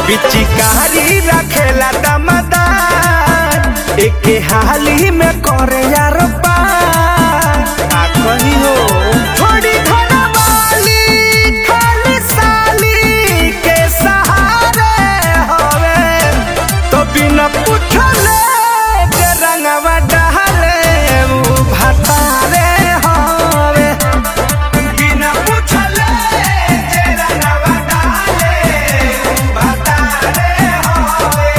पिचकारी रखेला दमदार एके हाली में करे यार पार आ कही हो थोड़ी धनवाली खाली साली के सहारे हवे तो बिना पूछले के रंगवा डहले उ भतारे हवे बिना पूछले के रंगवा डहले उ भतारे हवे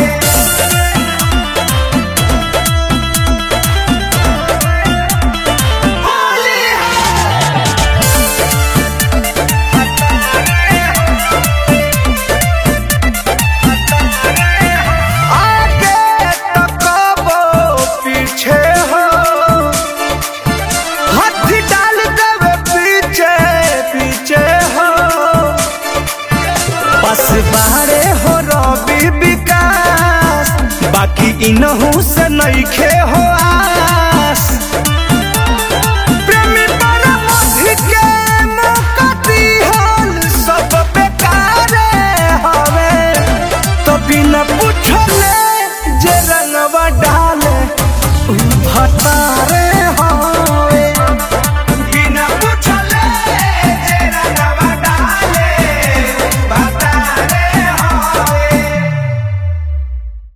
आगे तकबो पीछे हो हाथ डाल देवे पीछे पीछे हो बस बारे हो रवि विकास बाकी इनहू से नइखे हो आ